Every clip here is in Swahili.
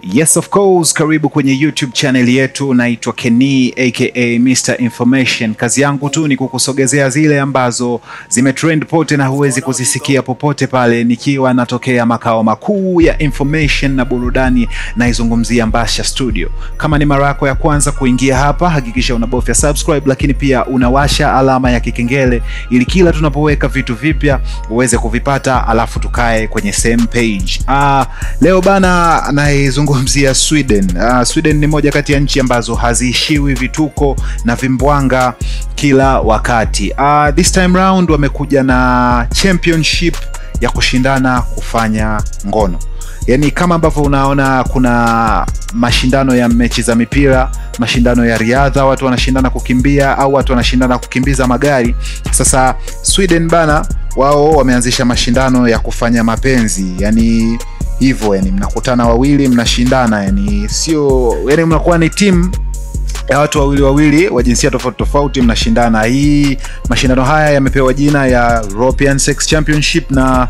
Yes of course, karibu kwenye YouTube channel yetu. Naitwa Kenny aka Mr Information. Kazi yangu tu ni kukusogezea zile ambazo zimetrend pote na huwezi kuzisikia popote pale, nikiwa natokea makao makuu ya information na burudani, naizungumzia Mbasha Studio. Kama ni mara yako ya kwanza kuingia hapa, hakikisha unabofya subscribe, lakini pia unawasha alama ya kikengele ili kila tunapoweka vitu vipya uweze kuvipata, alafu tukae kwenye same page. Ah, leo bana naizungumzia Sweden. Ah, Sweden ni moja kati ya nchi ambazo haziishiwi vituko na vimbwanga kila wakati. Ah, this time round wamekuja na championship ya kushindana kufanya ngono. Yaani kama ambavyo unaona kuna mashindano ya mechi za mipira, mashindano ya riadha, watu wanashindana kukimbia au watu wanashindana kukimbiza magari. Sasa Sweden bana, wao wameanzisha mashindano ya kufanya mapenzi, yani hivyo, yani mnakutana wawili, mnashindana, yani sio, yani mnakuwa ni timu ya watu wawili wawili wa jinsia tofauti tofauti mnashindana. Hii mashindano haya yamepewa jina ya European Sex Championship na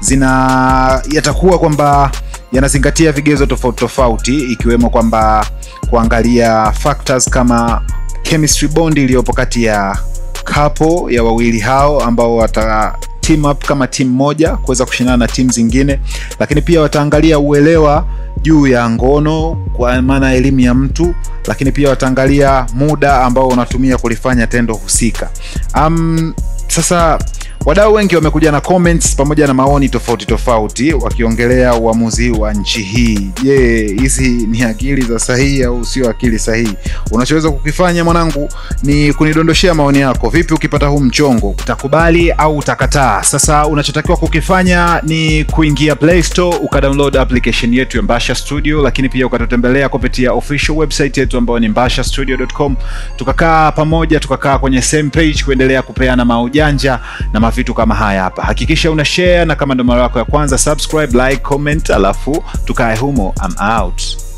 zina yatakuwa kwamba yanazingatia vigezo tofauti tofauti ikiwemo kwamba kuangalia factors kama chemistry bond iliyopo kati ya couple ya wawili hao ambao wata team up kama timu moja kuweza kushindana na timu zingine, lakini pia wataangalia uelewa juu ya ngono kwa maana elimu ya mtu, lakini pia wataangalia muda ambao unatumia kulifanya tendo husika. Um, sasa wadau wengi wamekuja na comments pamoja na maoni tofauti tofauti wakiongelea uamuzi wa nchi hii. Je, hizi ni akili za sahihi au sio akili sahihi? Unachoweza kukifanya mwanangu ni kunidondoshea maoni yako. Vipi ukipata huu mchongo, utakubali au utakataa? Sasa unachotakiwa kukifanya ni kuingia Play Store ukadownload application yetu ya Mbasha Studio, lakini pia ukatutembelea kupitia official website yetu ambayo ni mbashastudio.com, tukakaa pamoja, tukakaa kwenye same page kuendelea kupeana maujanja na vitu kama haya hapa. Hakikisha una share, na kama ndo mara yako ya kwanza subscribe, like, comment, alafu tukae humo. I'm out.